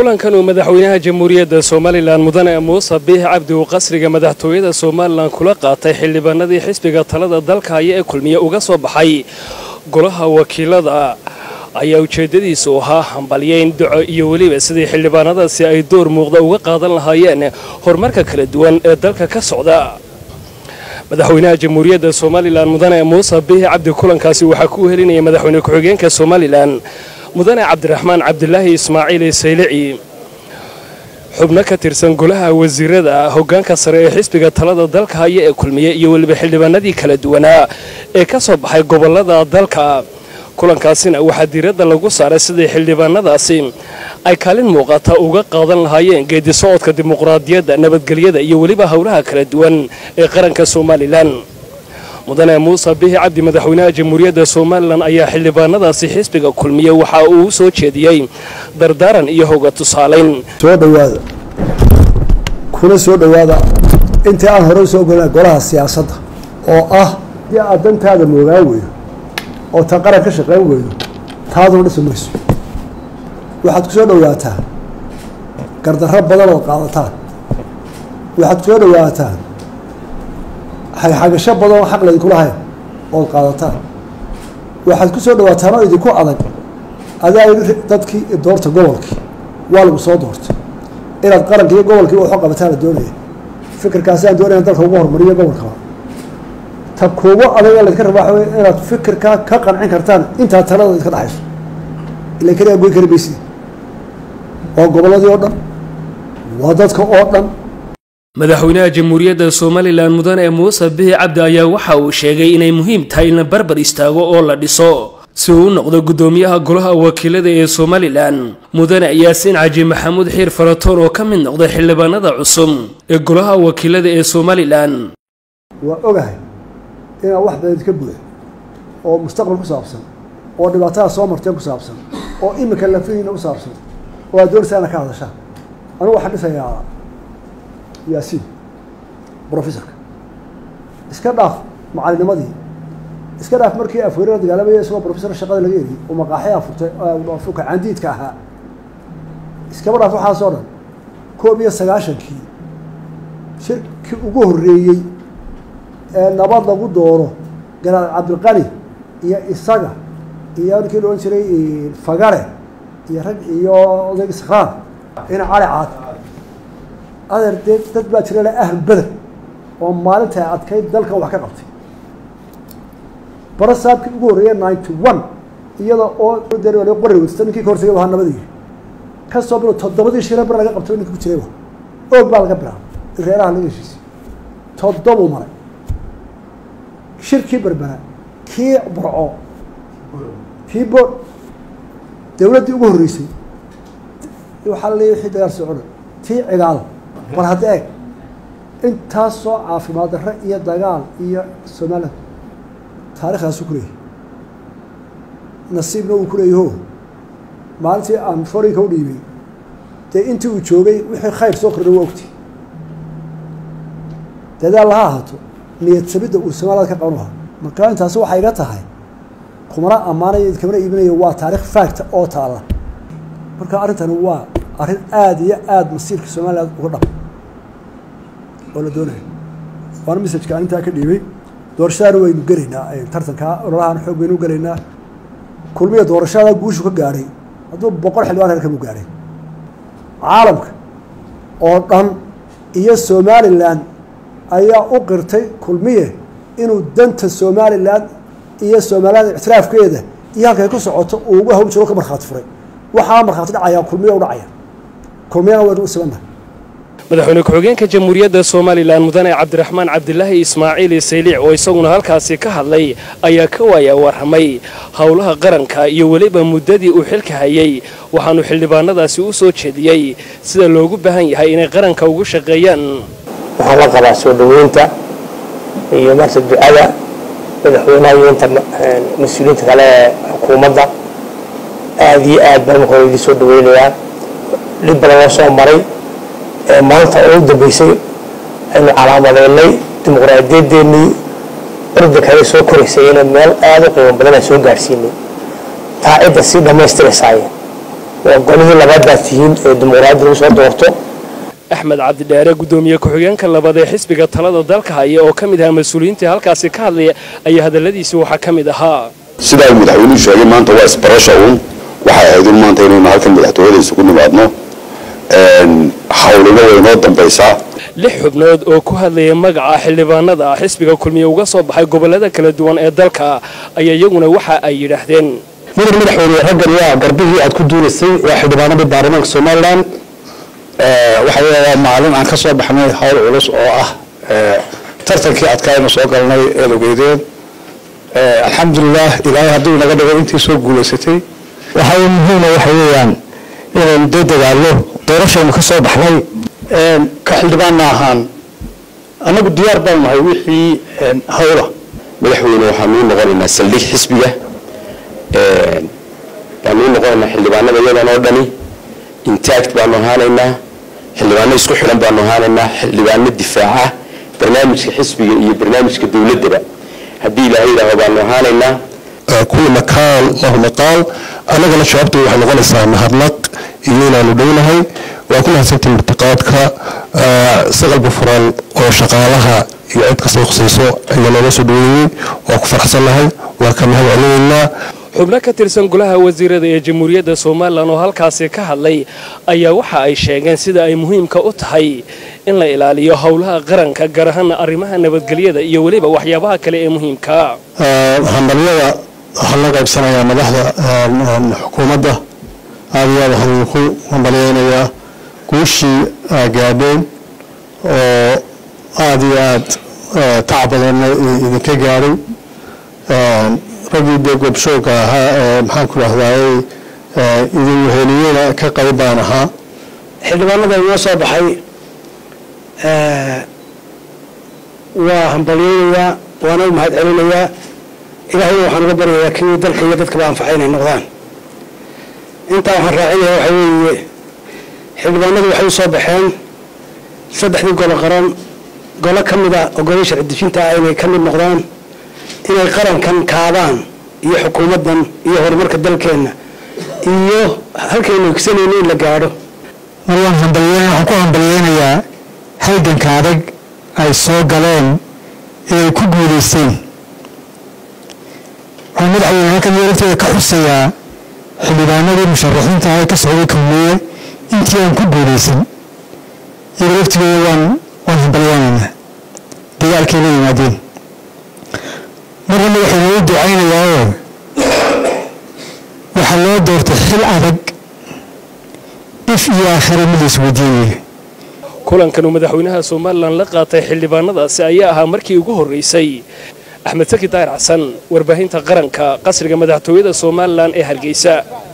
kulankan uu madaxweynaha jamhuuriyadda somalilan mudane muuse biix cabdi uu qasriga madaxtooyada somalilan kula qaatay xildhibaanadii xisbiga talada dalka haya ee kulmiye uga soo baxay golaha wakiilada ayaa ujeeddadiisu ahaa hambalyeyn duco iyo weliba sidii xildhibaanadaasi ay door muuqda uga qaadan lahaayeen horumarka kala duwan ee dalka ka socda madaxweynaha jamhuuriyadda somalilan mudane muuse biix cabdi kulankaasi waxaa ku helinaya madaxweyne ku-xigeenka somalilan mudane cabdiraxmaan cabdilaahi ismaaciil saylici xubno ka tirsan golaha wasiirada hoggaanka sare ee xisbiga talada dalka haya ee kulmiye iyo weliba xildhibaanadii kala duwanaa ee ka soo baxay gobollada dalka kulankaasina waxaa diiradda lagu saaray sidii xildhibaanadaasi ay kaalin muuqata uga qaadan lahaayeen geedi socodka dimuqraadiyadda nabadgelyada iyo weliba howlaha kala duwan ee qaranka somalilan mudane muuse biixi cabdi madaxweynaha jamhuuriyadda somalilan ayaa xildhibaanadaasi xisbiga kulmiye waxa uu u soo jeediyey dardaaran iyo hoga tusaalayn soo dhowaada kuna soo dhowaada intii aan hore usoo golina golaha siyaasadda oo ah dii aad dantaada moogaan weydo oo ta qaran ka shaqayn weydo taaduna dhisi mayso waxaad ku soo dhowaataan gardarro badan ood qaadataan waxaad ku soo dhowaataan xagxagasho badan oo xaq laydinku lahayn ood qaadataan waxaad ku soo dhawaataan oo idinku adag adaa yidhi dadkii doorta gobolkii waa lagu soo doortay inaad qaranka iyo gobolkii waxu qabataan la doonaya fikirkaasaan doonaya dalka ugu horumariyo gobolkaba ta kuugu adag ee laydka rabaa waxa wey inaad fikirkaa ka qancin kartaan intaa talada idka dhexayso ila keligaa goyn kari maysid waa gobolladii oo dhan waa dadka oo dhan madaxweynaha jamhuuriyadda somalilan mudane muuse biixi cabdi ayaa waxa uu sheegay inay muhiim tahay in la barbar istaago oo la dhiso si uu u noqdo guddoomiyaha golaha wakiilada ee somalilan mudane yaasiin caji maxamuud xiir faratoon oo ka mid noqday xildhibaanada cusub ee golaha wakiilada ee somalilan waa ogahay inaan wax badan idka buuxo oo mustaqbal ku saabsan oo dhibaatada soo marteen ku saabsan oo imika lafihiina ku saabsan oo aad doonaysaa ina ka hadashaan anigu waxaan dhisayaa yaasiin brofessorka iska dhaaf macalinimadii iska dhaaf markii afweerara dagaalamaya isagoo professor shaqada laga eriyey oo maqaaxyaa furtay fuka candiidka ahaa iskaba dhaaf waxaasoo dhan koob iyo sagaashankii shirkii ugu horreeyey ee nabad lagu dooro garaad cabdilqani iyo isaga iyo ninkii la odhan jiray fagare iyo rag iyo odayg sakraan ina cali caad adeer dee dad baa jira le ahl beder oo maalinta adkayd dalkan wax ka qabtay bara saabkii ugu horreeya ninety one iyada oo qori weysta ninkii ka hortagay ahaa nabada yiri ka soo bilo toddobadii shira bar laga qabtay ninka ku jiray oog baa laga bilaabay in reeraha laga heshiisay toddobuu maray shirkii berbera kii burco kii bo dawladdii ugu horreysay waxaa la leeyahy wixii dagaal socona tii cigaal bal hadda eeg intaasoo caafimaad darre iyo dagaal iyo somalilan taarikhdaasuu ku leeyahay nasiibna uu ku leeyaho maalintii aan forinka u dhiibay dee intii uu joogay wixii khayr soo kordhay waa ogti dadaal laha ahaato niyad sabidda uu somaliland ka qaban lahaa marka intaasi waxay iga tahay kumana ammaanayo kamana iibinayo waa taarikh facta oo taalla marka arrintani waa arrin aada iyo aada masiirka somaliland uga dhab oo la doonayo waana messajka aan intaa ka dhiibay doorashadaana waynu gelaynaa tartankaa ololahaan xoog baynu gelaynaa kulmiya doorashada guushu ka gaadhay hadduu boqol xildhibaan reer kamu gaadhay caalamka oo dhan iyo somalilan ayaa u qirtay kulmiye inuu danta somalilan iyo somaliland ictiraafkeeda iyo halkay ku socoto uu ugu hawl jiro ka markhaati furay waxaa markhaati dhacaya kulmiya u dhacaya kulmiyana waynu u sibannahay madaxweyne ku-xigeenka jamhuuriyadda somalilan mudane cabdiraxmaan cabdilaahi ismaaciil sayliic oo isaguna halkaasi ka hadlay ayaa ka waaya warramay howlaha qaranka iyo weliba muddadii uu xilka hayay waxaanu xildhibaanadaasi u soo jeediyey sida loogu baahan yahay inay qaranka ugu shaqeeyaan waxaan la qabaa soo dhoweynta iyo marta ducada madaxweynaha iyo inta mas-uuliyiinta kale ee xukuumadda aada iyo aad baan marka hore idin soo dhaweynayaa dhib badan loo soo maray maanta oo u dambeysay aynu calaamadeynay dimuqraadiyadeennii ordankale soo koraysay inay meel aada u qiimo badan aan soo gaadhsiinay taa cidda sii dhammaystiraysaay waa golihii labaad baad tihiin ee dimuqraadi lagu soo doorto axmed cabdidheere guddoomiye ku-xigeenka labaad ee xisbiga talada dalka haya oo ka mid ahaa mas-uuliyiintii halkaasi ka hadlaya ayaa hadalladiisi waxaa ka mid ahaa sidaa uu madaxweynuhu sheegay maanta waa isbarasha uun waxay ahayd un maanta inaynu halkan madaxtooyada isugu nimaadno hawlina way noo dambaysaa lix xubnood oo ku hadlaya magaca xildhibaanada xisbiga kulmiye uga soo baxay gobollada kala duwan ee dalka ayaa iyaguna waxa ay yidhaahdeen mudan madaxweyne raggan waa garbihii aad ku duulaysay waa xildhibaanadii baarlamaanka somalilan waxa waa maalin aan ka soo baxnay hawl culus oo ah tartankii adkaaynu soo galnay eed ogeydeen alxamdulilah ilaahay hadduu naga dhigo intii soo guulaysatay waxa muhiima waxa weeyaan inaynu dee dagaallo doorashaynu ka soo baxnay ka xildhibaanna ahaan annagu diyaar baan nahay wixii hawla madaxweyne waxaanu u noqonaynaa saldhig xisbiga baanu u noqonaynaa xildhibaanada iyadan oo dhani intact baanu ahaanaynaa xildhibaano isku xidhan baanu ahaanaynaa xildhibaano difaaca barnaamijka xisbiga iyo barnaamijka dowladdaba haddii ilaahay yidhaaho baanu ahaanaynaa kuwa makaal lahu maqaal annagana jawaabta waxay noqonaysaa mahadnaq iyo inaanu dhownahay waa ku mahadsantii martiqaadka saqalba furan oo shaqaalaha iyo cid kastoo khusayso ayaa nooga soo dhaweeyey waa ku faraxsannahay waa ka mahad celinaynaa xubno ka tirsan golaha wasiirada ee jamhuuriyadda somalilan oo halkaasi ka hadlay ayaa waxa ay sheegeen sida ay muhiimka u tahay in la ilaaliyo howlaha qaranka gaar ahaana arrimaha nabadgelyada iyo weliba waxyaabaha kale ee muhiimka hambalyada waxaa loo qaybsanayaa madaxda xukuumadda aad iyo aad waxaan idinku hambalyeynayaa guushii gaadheen oo aada iyo aad tac badanna idinka gaadhay raggii dee goobshooga ahaa ee maxaan ku dhahdaayey idin weheliyena ka qayb baan ahaa xildhibaanada inoo soo baxay waa hambalyeynayaa waana u mahad celinayaa ilaahayna waxaan uga baryayaa kii dalka iyo dadkaba anfacay inay noqdaan intaa waxaan raacinayaa waxa weeye xildhibaanadu waxay u soo baxeen saddexdii golo qaran golo ka mid a oo golo sharci dejinta ah inay ka mid noqdaan inay qarankan kaabaan iyo xukuumaddan iyo horumarka dalkeenna iyo halkaynu higsanayno in la gaadho mar waan hambalyeyn waxaan ku hambalyeynayaa halganka adag ay soo galeen ee ay ku guulaysteen waxaan madaxweyne halkan iyo lafteeda ka xusayaa xildhibaanadii musharaxiinta ah ee ka socday kulmiye intii aan ku guulaysan iyaga laftigooda waan waan hambalyeynaynaa dagaalkay la yimaadeen marna madaxweyne u ducaynayaao waxaa loo doortay xil adag if iyo aakhira mid la isweydiinaya kulankan uu madaxweynaha somalilan la qaatay xildhibaanadaasi ayaa ahaa markii ugu horreysay axmed saki daahir xasan warbaahinta qaranka qasriga madaxtooyada somalilan ee hargeysa